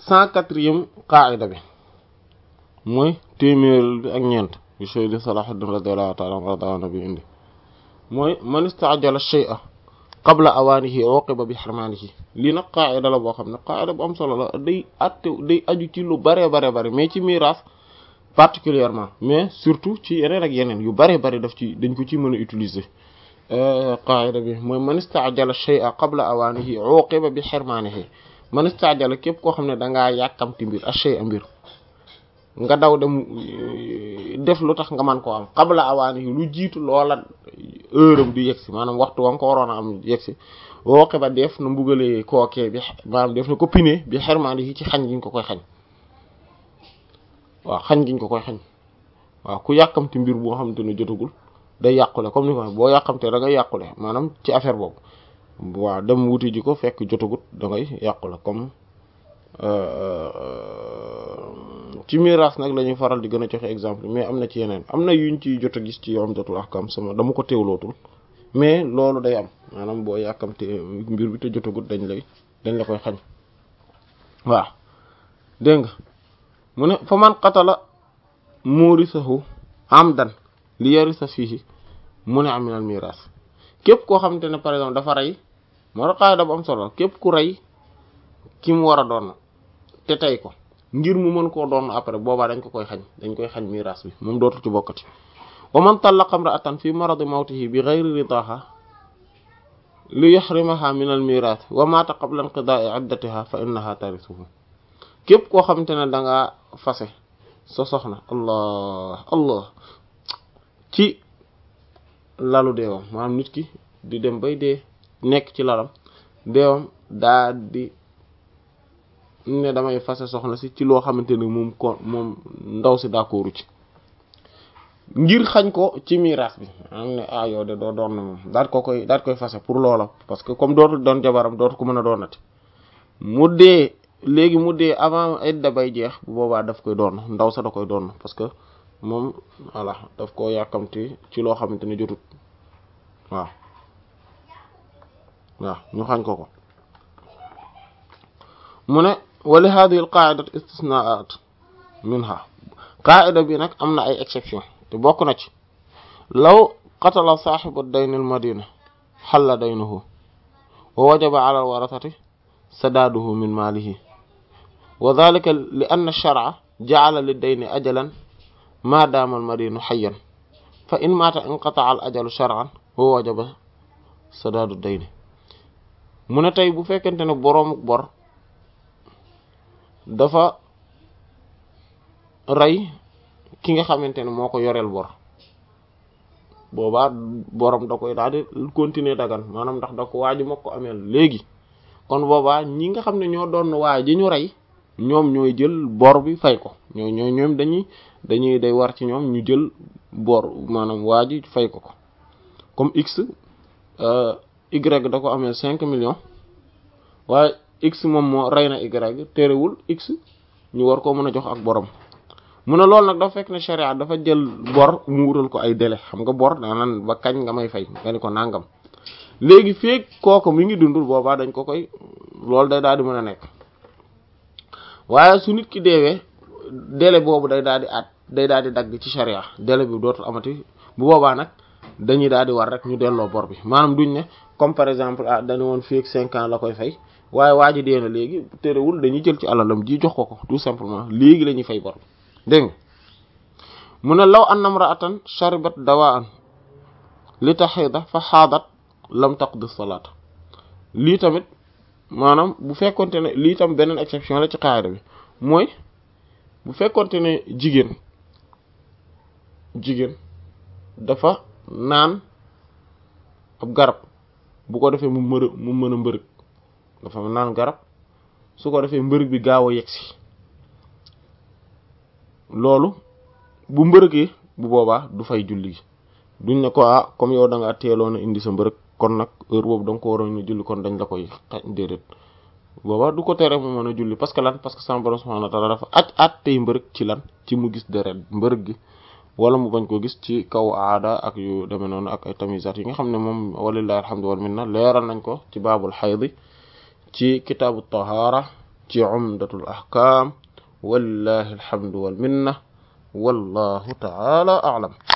cent quatrième qaida bi mooy téeméer bi ak ñeent yu Sayyid Salahuddin radiyallahu ta'ala anhu rada nabi indi mooy man istaajala shay'a qabla awaanihi uqiba bi hirmaanihi lii nag qaida la boo xam ne qaida bu am solo la day atte day aju ci lu bare bare bare mais ci miraas particulièrement mais surtout ci yeneen ak yeneen yu bare bare daf ci dañ ko ci mën a utiliser qaida bi mooy man istaajala shay'a qabla awaanihi uqiba bi hirmaanihi man istaajala képp koo xam ne dangaa yàkkamti mbir a shay'a mbir nga daw dem def lu tax nga man koo am qabla awaanihi lu jiitu loola heure am di yegsi maanaam waxtu wa nga ko waroon a am yegsi uqiba def na mbugalee kookee bi maanaam def na ko pine bi hirmaanihi ci xañ giñ ko koy xañ waaw xañ giñ ko koy xañ waaw ku yàkkamti mbir boo xamante ne jotagul day yàqule comme ni ko boo yàqamtee da ngay yàqule maanaam ci affaire boobu waaw dem wuti ji ko fekk jotagut da ngay yàqule comme ci miraas nag la ñuy faral di gën a joxe exemple mais am na ci yeneen am na yuñ ci jot a gis ci yoom jotul ahkam sama dama ko teewlootul mais loolu day am maanaam boo yàkkamtee mbir bi te jotagut dañ lay dañ la koy xañ waaw dégg nga mu ne fa man qatala murisahu amdan li yarisa fihi mu ne aminal miraas képp koo xamante ne par exemple dafa rey moo tax qaida bu am solo képp ku rey ki mu war a doon te tey ko ngir mu mën koo doon après boobaa dañ ko koy xañ dañ koy xañ miraas bi moom dootul ci bokkati wa man tallaqa imra'atan fi maradi mawtihi bi ghayri ridaha li yuhrimaha min al miraas wa mata qabla inqida'i iddatiha fa innaha tarisuhu képp koo xamante ne da nga fase sa soxna allah allah ci lalu deewam maanaam nit ki di dem bay dee nekk ci lalam deewam daa di ne damay fase soxna si ci loo xamante ne moom ko moom ndaw si d'accordu ci ngir xañ ko ci miraas bi am ne ah yow de doo doon na moom daat ko koy daat koy fase pour loola parce que comme dootul doon jabaram dootu ko mën a doonati mu dee léegi mu dee avant idda bay jeex bu boobaa daf koy doon ndaw sa da koy doon parce que moom voilà daf koo yàkkamti ci loo xamante ne jotut waaw waaw ñu xañ ko ko mu ne wali hadihi al qaidat istisnaat minha qaida bi nag am na ay exception te bokk na ci law qatala saaxibu dayn al madina xalla daynuhu wa wajaba ala al warasati sadaaduhu min maalihi wa dhalika li anna ash-shar'a ja'ala lid-dayni ajalan ma daama al-madinu hayyan fa in maata inqata'a al-ajalu shar'an wa wajaba sadaadu dayni mu ne tey bu fekkente ne boroomu bor dafa rey ki nga xamante ne moo ko yoreel bor boobaa borom da koy daal di continuer dagan maanaam ndax da ko waaju ma ko ameel léegi kon boobaa ñi nga xam ne ñoo doon waa ji ñu rey ñoom ñooy jël bor bi fay ko ñoo ñoo ñoom dañuy dañuy day war ci ñoom ñu jël bor maanaam waa ji fay ko ko comme x y da ko amee cinq millions waaye x moom moo rey na y terewul x ñu war koo mën a jox ak borom mu ne loolu nag dafa fekk ne sharia dafa jël bor mu wutal ko ay délai xam nga bor daanaan ba kañ nga may fay nga ni ko nangam léegi feek kooku mi ngi dundul boobaa dañ ko koy loolu day daal di mën a nekk waaye su nit ki deewee délai boobu day daal di at day daal di dagg ci sharia délai bi dootul amati bu boobaa nag dañuy daal di war rek ñu delloo bor bi maanaam duñ ne comme par exemple ah dañu woon feek cinq ans la koy fay waaye waa ji dee na léegi terewul dañuy jël ci alalam ji jox ko ko tout simplement léegi la ñuy fay bor bi dégg nga mu ne law anna imra'atan sharibat dawa'an li tahida fa xaadat lam taqdi salaat lii tamit maanaam bu fekkonte ne lii tam beneen exception la ci qaida bi mooy bu fekkonte ne jigéen jigéen dafa naan ab garab bu ko defee mu mër mu mën a mbërëg dafa naan garab su ko defee mbërëg bi gaaw a yegsi loolu bu mbërëgee bu boobaa du fay julli gi duñ ne ko ah comme yow da nga teeloon a indi sa mbërëg kon nag heure boobu da nga ko waroon a julli kon dañ la koy xaj déedéet boobaa du ko tere mu mën a julli parce que lan parce que sama borom subhanahu wa ta'ala dafa aj at tey mbërëg ci lan ci mu gis deret mbërëg gi wala mu bañ ko gis ci kaw aada ak yu demee noonu ak ay tamisat yi nga xam ne moom walillahi alhamdu wal minna leeral nañ ko ci baabul xaydi ci kitaabu tahaara ci umdatul ahkam walillahi alhamdu wal minna wallahu ta'ala a'lam